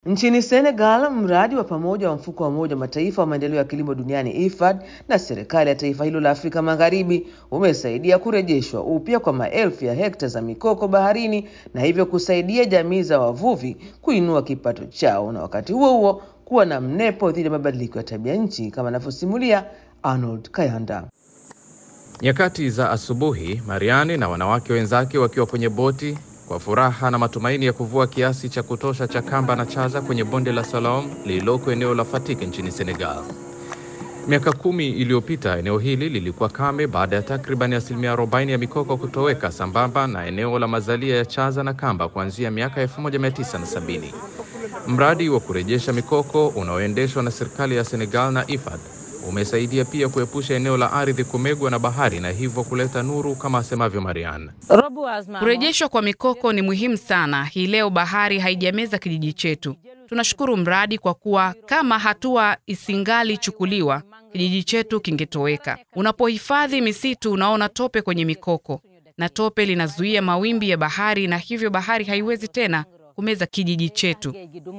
Nchini Senegal, mradi wa pamoja wa mfuko wa Umoja wa Mataifa wa maendeleo ya kilimo duniani IFAD na serikali ya taifa hilo la Afrika Magharibi umesaidia kurejeshwa upya kwa maelfu ya hekta za mikoko baharini na hivyo kusaidia jamii za wavuvi kuinua kipato chao na wakati huo huo kuwa na mnepo dhidi ya mabadiliko ya tabia nchi kama anavyosimulia Arnold Kayanda. Nyakati za asubuhi, Mariani na wanawake wenzake wakiwa kwenye boti kwa furaha na matumaini ya kuvua kiasi cha kutosha cha kamba na chaza kwenye bonde la Salaam lililoko eneo la Fatick nchini Senegal. Miaka kumi iliyopita eneo hili lilikuwa kame baada ya takriban asilimia 40 ya mikoko kutoweka sambamba na eneo la mazalia ya chaza na kamba kuanzia miaka 1970. Mradi wa kurejesha mikoko unaoendeshwa na serikali ya Senegal na IFAD umesaidia pia kuepusha eneo la ardhi kumegwa na bahari na hivyo kuleta nuru kama asemavyo Marian. Kurejeshwa kwa mikoko ni muhimu sana. Hii leo bahari haijameza kijiji chetu. Tunashukuru mradi kwa kuwa kama hatua isingali chukuliwa, kijiji chetu kingetoweka. Unapohifadhi misitu, unaona tope kwenye mikoko, na tope linazuia mawimbi ya bahari, na hivyo bahari haiwezi tena kumeza kijiji chetu.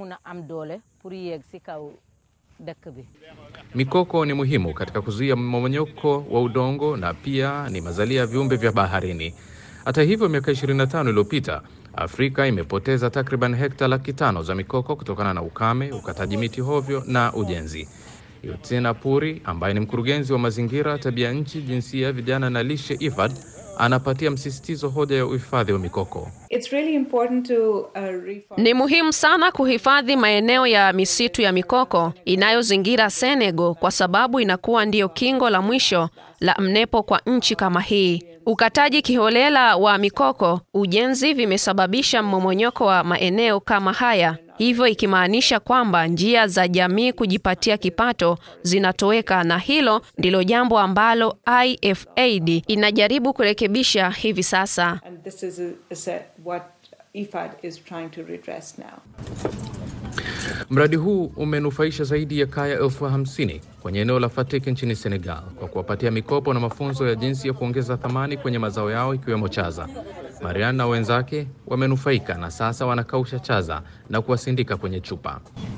Mikoko ni muhimu katika kuzuia mmomonyoko wa udongo na pia ni mazalia ya viumbe vya baharini. Hata hivyo, miaka 25 iliyopita Afrika imepoteza takriban hekta laki tano za mikoko kutokana na ukame, ukataji miti hovyo na ujenzi. Yotsena Puri ambaye ni mkurugenzi wa mazingira, tabia nchi, jinsia, vijana na lishe IFAD anapatia msisitizo hoja ya uhifadhi wa mikoko. It's really important to, uh, reform. Ni muhimu sana kuhifadhi maeneo ya misitu ya mikoko inayozingira Senegal kwa sababu inakuwa ndiyo kingo la mwisho la mnepo kwa nchi kama hii. Ukataji kiholela wa mikoko, ujenzi vimesababisha mmomonyoko wa maeneo kama haya, hivyo ikimaanisha kwamba njia za jamii kujipatia kipato zinatoweka, na hilo ndilo jambo ambalo IFAD inajaribu kurekebisha hivi sasa. And this is a, is a, what IFAD is trying to redress now. Mradi huu umenufaisha zaidi ya kaya elfu hamsini kwenye eneo la Fatick nchini Senegal kwa kuwapatia mikopo na mafunzo ya jinsi ya kuongeza thamani kwenye mazao yao ikiwemo chaza. Marian na wenzake wamenufaika na sasa wanakausha chaza na kuwasindika kwenye chupa.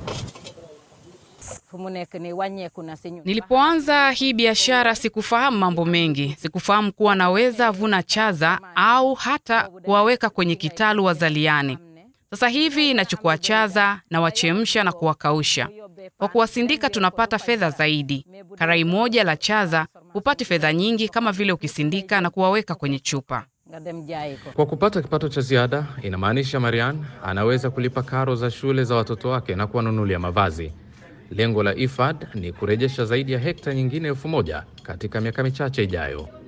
Nilipoanza hii biashara sikufahamu mambo mengi. Sikufahamu kuwa naweza vuna chaza au hata kuwaweka kwenye kitalu wazaliane. Sasa hivi nachukua chaza na wachemsha na kuwakausha. Kwa kuwasindika tunapata fedha zaidi. Karai moja la chaza hupati fedha nyingi kama vile ukisindika na kuwaweka kwenye chupa. Kwa kupata kipato cha ziada, inamaanisha Marian anaweza kulipa karo za shule za watoto wake na kuwanunulia mavazi. Lengo la IFAD ni kurejesha zaidi ya hekta nyingine elfu moja katika miaka michache ijayo.